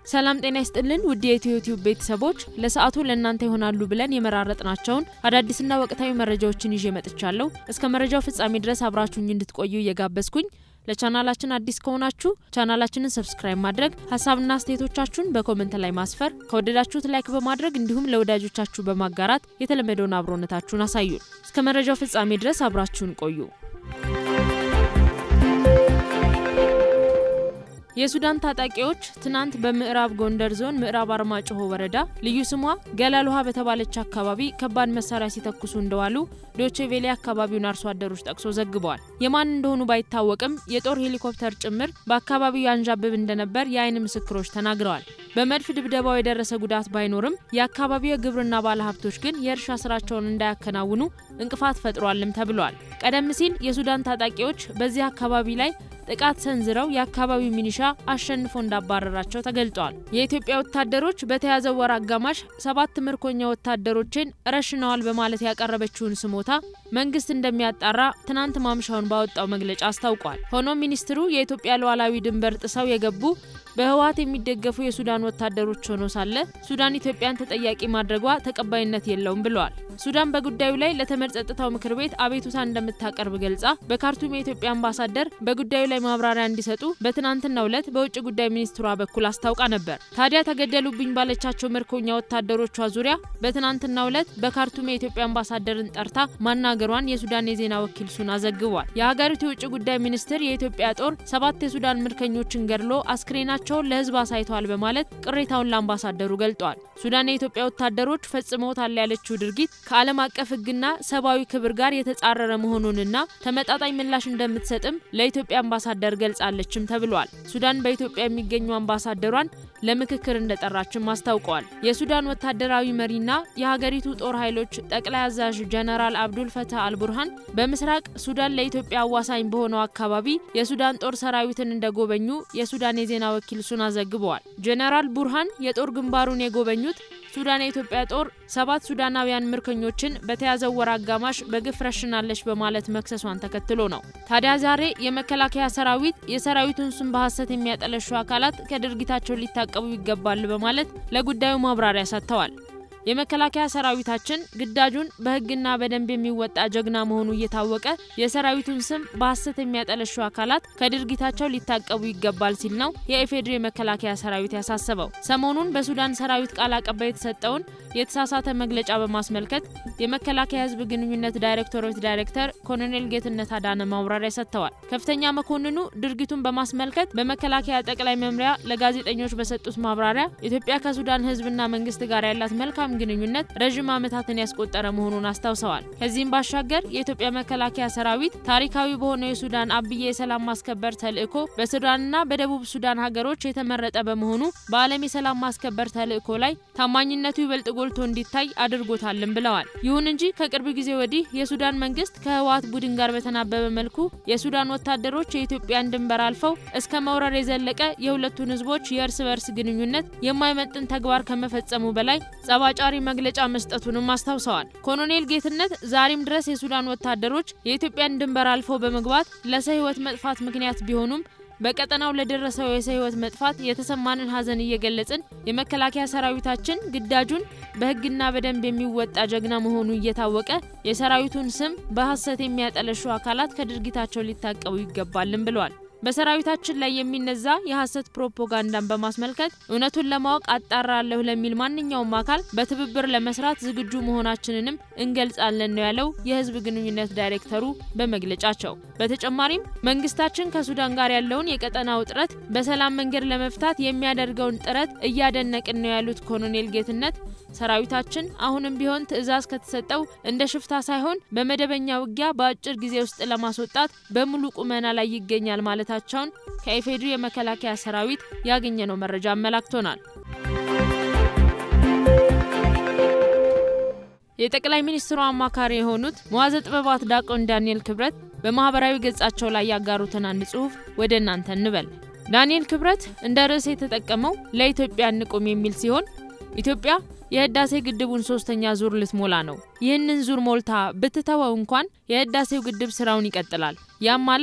ሰላም ጤና ይስጥልን ውድ የኢትዮ ቲዩብ ቤተሰቦች፣ ለሰዓቱ ለእናንተ ይሆናሉ ብለን የመራረጥናቸውን አዳዲስና ወቅታዊ መረጃዎችን ይዤ መጥቻለሁ። እስከ መረጃው ፍጻሜ ድረስ አብራችሁኝ እንድትቆዩ እየጋበዝኩኝ ለቻናላችን አዲስ ከሆናችሁ ቻናላችንን ሰብስክራይብ ማድረግ፣ ሀሳብና አስተያየቶቻችሁን በኮመንት ላይ ማስፈር፣ ከወደዳችሁት ላይክ በማድረግ እንዲሁም ለወዳጆቻችሁ በማጋራት የተለመደውን አብሮነታችሁን አሳዩን። እስከ መረጃው ፍጻሜ ድረስ አብራችሁን ቆዩ። የሱዳን ታጣቂዎች ትናንት በምዕራብ ጎንደር ዞን ምዕራብ አርማጭሆ ወረዳ ልዩ ስሟ ገላል ውሃ በተባለች አካባቢ ከባድ መሳሪያ ሲተኩሱ እንደዋሉ ዶቼ ቬሌ አካባቢውን አርሶ አደሮች ጠቅሶ ዘግበዋል። የማን እንደሆኑ ባይታወቅም የጦር ሄሊኮፕተር ጭምር በአካባቢው ያንዣብብ እንደነበር የዓይን ምስክሮች ተናግረዋል። በመድፍ ድብደባው የደረሰ ጉዳት ባይኖርም የአካባቢው የግብርና ባለሀብቶች ግን የእርሻ ስራቸውን እንዳያከናውኑ እንቅፋት ፈጥሯልም ተብሏል። ቀደም ሲል የሱዳን ታጣቂዎች በዚህ አካባቢ ላይ ጥቃት ሰንዝረው የአካባቢው ሚኒሻ አሸንፎ እንዳባረራቸው ተገልጿል። የኢትዮጵያ ወታደሮች በተያዘው ወር አጋማሽ ሰባት ምርኮኛ ወታደሮችን ረሽነዋል በማለት ያቀረበችውን ስሞታ መንግስት እንደሚያጣራ ትናንት ማምሻውን ባወጣው መግለጫ አስታውቋል። ሆኖም ሚኒስትሩ የኢትዮጵያ ሉዓላዊ ድንበር ጥሰው የገቡ በህወሓት የሚደገፉ የሱዳን ወታደሮች ሆኖ ሳለ ሱዳን ኢትዮጵያን ተጠያቂ ማድረጓ ተቀባይነት የለውም ብለዋል። ሱዳን በጉዳዩ ላይ ለተመድ ጸጥታው ምክር ቤት አቤቱታ እንደምታቀርብ ገልጻ በካርቱም የኢትዮጵያ አምባሳደር በጉዳዩ ላይ ማብራሪያ እንዲሰጡ በትናንትናው ዕለት በውጭ ጉዳይ ሚኒስትሯ በኩል አስታውቃ ነበር። ታዲያ ተገደሉብኝ ባለቻቸው ምርኮኛ ወታደሮቿ ዙሪያ በትናንትናው ዕለት በካርቱም የኢትዮጵያ አምባሳደርን ጠርታ ማናገሯን የሱዳን የዜና ወኪል ሱና ዘግቧል። የሀገሪቱ የውጭ ጉዳይ ሚኒስትር የኢትዮጵያ ጦር ሰባት የሱዳን ምርኮኞችን ገድሎ አስክሬናቸው ቸውን ለህዝብ አሳይተዋል በማለት ቅሬታውን ለአምባሳደሩ ገልጧል። ሱዳን የኢትዮጵያ ወታደሮች ፈጽመውታል ያለችው ድርጊት ከዓለም አቀፍ ሕግና ሰብአዊ ክብር ጋር የተጻረረ መሆኑንና ተመጣጣኝ ምላሽ እንደምትሰጥም ለኢትዮጵያ አምባሳደር ገልጻለችም ተብሏል። ሱዳን በኢትዮጵያ የሚገኙ አምባሳደሯን ለምክክር እንደጠራችም አስታውቀዋል። የሱዳን ወታደራዊ መሪና የሀገሪቱ ጦር ኃይሎች ጠቅላይ አዛዥ ጀነራል አብዱል ፈታህ አልቡርሃን በምስራቅ ሱዳን ለኢትዮጵያ አዋሳኝ በሆነው አካባቢ የሱዳን ጦር ሰራዊትን እንደጎበኙ የሱዳን የዜና ወኪል ሱና ዘግበዋል። ጀነራል ቡርሃን የጦር ግንባሩን የጎበኙት ሱዳን የኢትዮጵያ ጦር ሰባት ሱዳናውያን ምርኮኞችን በተያዘው ወር አጋማሽ በግፍ ረሽናለች በማለት መክሰሷን ተከትሎ ነው። ታዲያ ዛሬ የመከላከያ ሰራዊት የሰራዊቱን ስም በሐሰት የሚያጠለሹ አካላት ከድርጊታቸው ሊታቀቡ ይገባል በማለት ለጉዳዩ ማብራሪያ ሰጥተዋል። የመከላከያ ሰራዊታችን ግዳጁን በሕግና በደንብ የሚወጣ ጀግና መሆኑ እየታወቀ የሰራዊቱን ስም በሐሰት የሚያጠለሹ አካላት ከድርጊታቸው ሊታቀቡ ይገባል ሲል ነው የኢፌዴሪ የመከላከያ ሰራዊት ያሳሰበው። ሰሞኑን በሱዳን ሰራዊት ቃል አቀባይ የተሰጠውን የተሳሳተ መግለጫ በማስመልከት የመከላከያ ሕዝብ ግንኙነት ዳይሬክቶሬት ዳይሬክተር ኮሎኔል ጌትነት አዳነ ማብራሪያ ሰጥተዋል። ከፍተኛ መኮንኑ ድርጊቱን በማስመልከት በመከላከያ ጠቅላይ መምሪያ ለጋዜጠኞች በሰጡት ማብራሪያ ኢትዮጵያ ከሱዳን ሕዝብና መንግስት ጋር ያላት መልካም ግንኙነት ረዥም ዓመታትን ያስቆጠረ መሆኑን አስታውሰዋል። ከዚህም ባሻገር የኢትዮጵያ መከላከያ ሰራዊት ታሪካዊ በሆነው የሱዳን አብዬ የሰላም ማስከበር ተልዕኮ በሱዳንና በደቡብ ሱዳን ሀገሮች የተመረጠ በመሆኑ በዓለም የሰላም ማስከበር ተልዕኮ ላይ ታማኝነቱ ይበልጥ ጎልቶ እንዲታይ አድርጎታልም ብለዋል። ይሁን እንጂ ከቅርብ ጊዜ ወዲህ የሱዳን መንግስት ከህወሓት ቡድን ጋር በተናበበ መልኩ የሱዳን ወታደሮች የኢትዮጵያን ድንበር አልፈው እስከ መውረር የዘለቀ የሁለቱን ህዝቦች የእርስ በርስ ግንኙነት የማይመጥን ተግባር ከመፈጸሙ በላይ ጸባጫሪ መግለጫ መስጠቱንም አስታውሰዋል። ኮሎኔል ጌትነት ዛሬም ድረስ የሱዳን ወታደሮች የኢትዮጵያን ድንበር አልፈው በመግባት ለሰው ህይወት መጥፋት ምክንያት ቢሆኑም በቀጠናው ለደረሰው የሰው ህይወት መጥፋት የተሰማንን ሀዘን እየገለጽን የመከላከያ ሰራዊታችን ግዳጁን በህግና በደንብ የሚወጣ ጀግና መሆኑ እየታወቀ የሰራዊቱን ስም በሐሰት የሚያጠለሹ አካላት ከድርጊታቸው ሊታቀቡ ይገባልን ብለዋል። በሰራዊታችን ላይ የሚነዛ የሐሰት ፕሮፓጋንዳን በማስመልከት እውነቱን ለማወቅ አጣራለሁ ለሚል ማንኛውም አካል በትብብር ለመስራት ዝግጁ መሆናችንንም እንገልጻለን ነው ያለው የህዝብ ግንኙነት ዳይሬክተሩ በመግለጫቸው። በተጨማሪም መንግስታችን ከሱዳን ጋር ያለውን የቀጠና ውጥረት በሰላም መንገድ ለመፍታት የሚያደርገውን ጥረት እያደነቅን ነው ያሉት ኮሎኔል ጌትነት ሰራዊታችን አሁንም ቢሆን ትዕዛዝ ከተሰጠው እንደ ሽፍታ ሳይሆን በመደበኛ ውጊያ በአጭር ጊዜ ውስጥ ለማስወጣት በሙሉ ቁመና ላይ ይገኛል ማለታቸውን ከኢፌዴሪ የመከላከያ ሰራዊት ያገኘነው መረጃ አመላክቶናል። የጠቅላይ ሚኒስትሩ አማካሪ የሆኑት መዋዘ ጥበባት ዲያቆን ዳንኤል ክብረት በማህበራዊ ገጻቸው ላይ ያጋሩትን አንድ ጽሑፍ ወደ እናንተ እንበል። ዳንኤል ክብረት እንደ ርዕስ የተጠቀመው ለኢትዮጵያ እንቁም የሚል ሲሆን ኢትዮጵያ የህዳሴ ግድቡን ሶስተኛ ዙር ልትሞላ ነው። ይህንን ዙር ሞልታ ብትተወው እንኳን የህዳሴው ግድብ ስራውን ይቀጥላል። ያም ማለት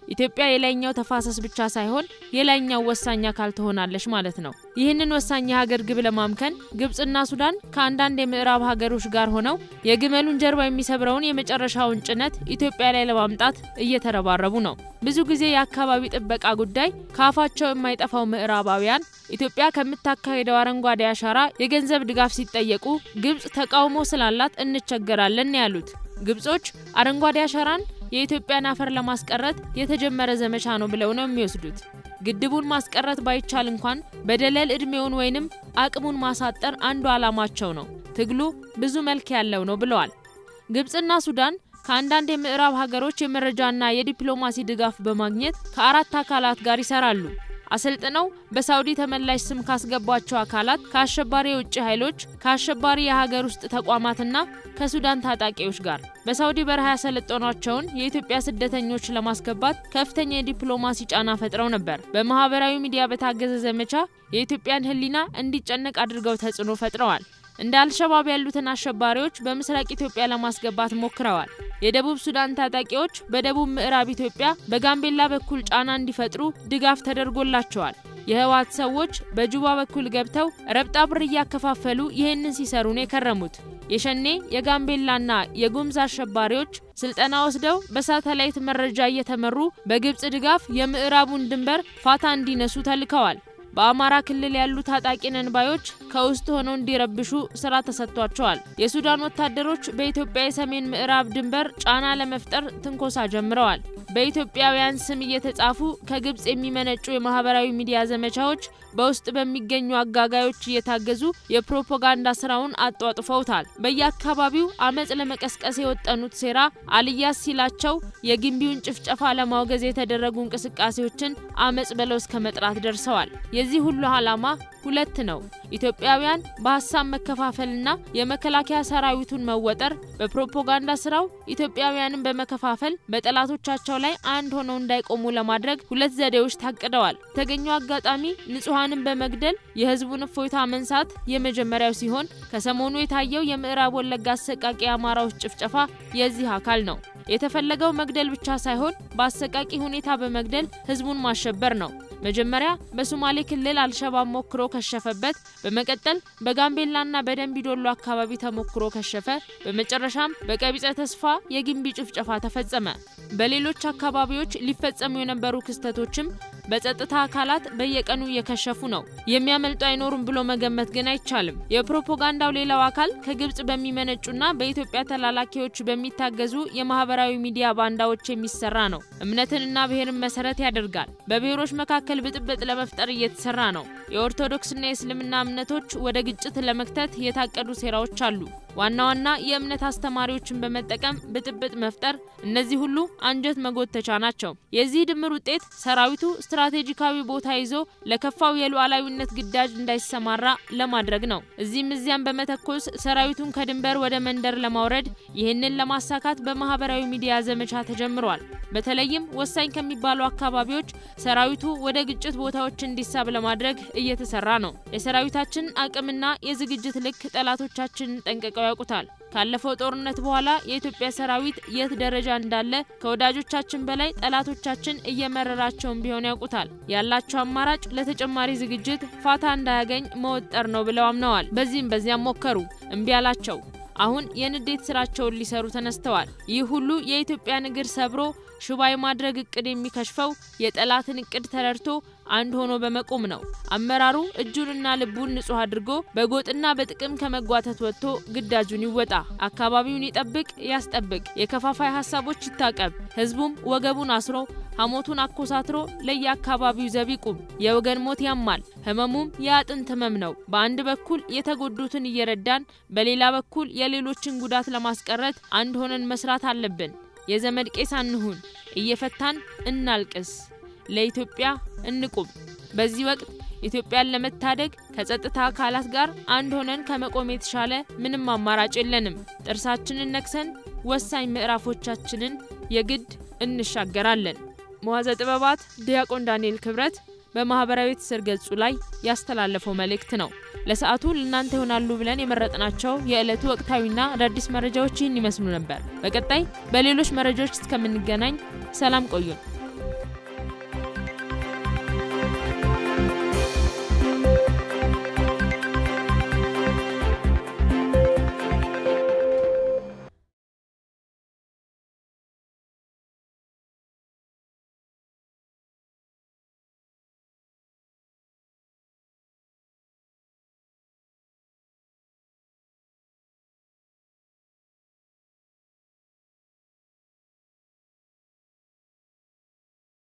ኢትዮጵያ የላይኛው ተፋሰስ ብቻ ሳይሆን የላይኛው ወሳኝ አካል ትሆናለች ማለት ነው። ይህንን ወሳኝ የሀገር ግብ ለማምከን ግብጽና ሱዳን ከአንዳንድ የምዕራብ ሀገሮች ጋር ሆነው የግመሉን ጀርባ የሚሰብረውን የመጨረሻውን ጭነት ኢትዮጵያ ላይ ለማምጣት እየተረባረቡ ነው። ብዙ ጊዜ የአካባቢ ጥበቃ ጉዳይ ከአፋቸው የማይጠፋው ምዕራባውያን ኢትዮጵያ ከምታካሄደው አረንጓዴ አሻራ የገንዘብ ድጋፍ ሲጠየቁ ግብጽ ተቃውሞ ስላላት እንቸገራለን ያሉት ግብጾች አረንጓዴ አሻራን የኢትዮጵያን አፈር ለማስቀረት የተጀመረ ዘመቻ ነው ብለው ነው የሚወስዱት። ግድቡን ማስቀረት ባይቻል እንኳን በደለል እድሜውን ወይንም አቅሙን ማሳጠር አንዱ ዓላማቸው ነው። ትግሉ ብዙ መልክ ያለው ነው ብለዋል። ግብጽና ሱዳን ከአንዳንድ የምዕራብ ሀገሮች የመረጃና የዲፕሎማሲ ድጋፍ በማግኘት ከአራት አካላት ጋር ይሰራሉ። አሰልጥነው በሳውዲ ተመላሽ ስም ካስገቧቸው አካላት ከአሸባሪ የውጭ ኃይሎች ከአሸባሪ የሀገር ውስጥ ተቋማትና ከሱዳን ታጣቂዎች ጋር በሳውዲ በረሃ ያሰለጠኗቸውን የኢትዮጵያ ስደተኞች ለማስገባት ከፍተኛ የዲፕሎማሲ ጫና ፈጥረው ነበር። በማህበራዊ ሚዲያ በታገዘ ዘመቻ የኢትዮጵያን ሕሊና እንዲጨነቅ አድርገው ተጽዕኖ ፈጥረዋል። እንደ አልሸባብ ያሉትን አሸባሪዎች በምስራቅ ኢትዮጵያ ለማስገባት ሞክረዋል። የደቡብ ሱዳን ታጣቂዎች በደቡብ ምዕራብ ኢትዮጵያ በጋምቤላ በኩል ጫና እንዲፈጥሩ ድጋፍ ተደርጎላቸዋል። የህወሓት ሰዎች በጁባ በኩል ገብተው ረብጣ ብር እያከፋፈሉ ይህንን ሲሰሩ ነው የከረሙት። የሸኔ የጋምቤላና የጉምዝ አሸባሪዎች ስልጠና ወስደው በሳተላይት መረጃ እየተመሩ በግብጽ ድጋፍ የምዕራቡን ድንበር ፋታ እንዲነሱ ተልከዋል። በአማራ ክልል ያሉ ታጣቂ ነን ባዮች ከውስጥ ሆነው እንዲረብሹ ስራ ተሰጥቷቸዋል። የሱዳን ወታደሮች በኢትዮጵያ የሰሜን ምዕራብ ድንበር ጫና ለመፍጠር ትንኮሳ ጀምረዋል። በኢትዮጵያውያን ስም እየተጻፉ ከግብጽ የሚመነጩ የማህበራዊ ሚዲያ ዘመቻዎች በውስጥ በሚገኙ አጋጋዮች እየታገዙ የፕሮፓጋንዳ ስራውን አጧጥፈውታል። በየአካባቢው አመፅ ለመቀስቀስ የወጠኑት ሴራ አልያስ ሲላቸው የግንቢውን ጭፍጨፋ ለማውገዝ የተደረጉ እንቅስቃሴዎችን አመፅ ብለው እስከ መጥራት ደርሰዋል። የዚህ ሁሉ ዓላማ ሁለት ነው። ኢትዮጵያውያን በሀሳብ መከፋፈልና የመከላከያ ሰራዊቱን መወጠር፣ በፕሮፓጋንዳ ስራው ኢትዮጵያውያንን በመከፋፈል በጠላቶቻቸው ላይ አንድ ሆነው እንዳይቆሙ ለማድረግ ሁለት ዘዴዎች ታቅደዋል። የተገኘው አጋጣሚ ንጹሐንን በመግደል የህዝቡን እፎይታ መንሳት የመጀመሪያው ሲሆን ከሰሞኑ የታየው የምዕራብ ወለጋ አሰቃቂ አማራዎች ጭፍጨፋ የዚህ አካል ነው። የተፈለገው መግደል ብቻ ሳይሆን በአሰቃቂ ሁኔታ በመግደል ህዝቡን ማሸበር ነው። መጀመሪያ በሶማሌ ክልል አልሸባብ ሞክሮ ከሸፈበት፣ በመቀጠል በጋምቤላና በደንቢዶሎ አካባቢ ተሞክሮ ከሸፈ፣ በመጨረሻም በቀቢጸ ተስፋ የግንቢ ጭፍጨፋ ተፈጸመ። በሌሎች አካባቢዎች ሊፈጸሙ የነበሩ ክስተቶችም በጸጥታ አካላት በየቀኑ እየከሸፉ ነው። የሚያመልጡ አይኖሩም ብሎ መገመት ግን አይቻልም። የፕሮፓጋንዳው ሌላው አካል ከግብጽ በሚመነጩና በኢትዮጵያ ተላላኪዎች በሚታገዙ የማህበራዊ ሚዲያ ባንዳዎች የሚሰራ ነው። እምነትንና ብሔርን መሰረት ያደርጋል። በብሔሮች መካከል ብጥብጥ ለመፍጠር እየተሰራ ነው። የኦርቶዶክስና የእስልምና እምነቶች ወደ ግጭት ለመክተት የታቀዱ ሴራዎች አሉ። ዋና ዋና የእምነት አስተማሪዎችን በመጠቀም ብጥብጥ መፍጠር፣ እነዚህ ሁሉ አንጀት መጎተቻ ናቸው። የዚህ ድምር ውጤት ሰራዊቱ ስትራቴጂካዊ ቦታ ይዞ ለከፋው የሉዓላዊነት ግዳጅ እንዳይሰማራ ለማድረግ ነው። እዚህም እዚያም በመተኮስ ሰራዊቱን ከድንበር ወደ መንደር ለማውረድ፣ ይህንን ለማሳካት በማህበራዊ ሚዲያ ዘመቻ ተጀምሯል። በተለይም ወሳኝ ከሚባሉ አካባቢዎች ሰራዊቱ ወደ ግጭት ቦታዎች እንዲሳብ ለማድረግ እየተሰራ ነው። የሰራዊታችን አቅምና የዝግጅት ልክ ጠላቶቻችንን ጠንቅቀው ያውቁታል። ካለፈው ጦርነት በኋላ የኢትዮጵያ ሰራዊት የት ደረጃ እንዳለ ከወዳጆቻችን በላይ ጠላቶቻችን እየመረራቸውን ቢሆን ያውቁታል። ያላቸው አማራጭ ለተጨማሪ ዝግጅት ፋታ እንዳያገኝ መወጠር ነው ብለው አምነዋል። በዚህም በዚያም ሞከሩ፣ እምቢ አላቸው። አሁን የንዴት ስራቸውን ሊሰሩ ተነስተዋል። ይህ ሁሉ የኢትዮጵያን እግር ሰብሮ ሽባ የማድረግ እቅድ የሚከሽፈው የጠላትን እቅድ ተረድቶ አንድ ሆኖ በመቆም ነው። አመራሩ እጁንና ልቡን ንጹህ አድርጎ በጎጥና በጥቅም ከመጓተት ወጥቶ ግዳጁን ይወጣ፣ አካባቢውን ይጠብቅ፣ ያስጠብቅ፣ የከፋፋይ ሀሳቦች ይታቀብ፣ ህዝቡም ወገቡን አስሮ ሐሞቱን አኮሳትሮ ለየአካባቢው ዘብ ይቁም። የወገን ሞት ያማል፣ ህመሙም የአጥንት ህመም ነው። በአንድ በኩል የተጎዱትን እየረዳን፣ በሌላ በኩል የሌሎችን ጉዳት ለማስቀረት አንድ ሆነን መስራት አለብን። የዘመድ ቄስ አንሁን፣ እየፈታን እናልቅስ፣ ለኢትዮጵያ እንቁም። በዚህ ወቅት ኢትዮጵያን ለመታደግ ከጸጥታ አካላት ጋር አንድ ሆነን ከመቆም የተሻለ ምንም አማራጭ የለንም። ጥርሳችንን ነክሰን ወሳኝ ምዕራፎቻችንን የግድ እንሻገራለን። መዋዘ ጥበባት ዲያቆን ዳንኤል ክብረት በማህበራዊ ትስስር ገጹ ላይ ያስተላለፈው መልእክት ነው። ለሰዓቱ ለእናንተ ይሆናሉ ብለን የመረጥናቸው የዕለቱ ወቅታዊና አዳዲስ መረጃዎች ይህን ይመስሉ ነበር። በቀጣይ በሌሎች መረጃዎች እስከምንገናኝ ሰላም ቆዩን።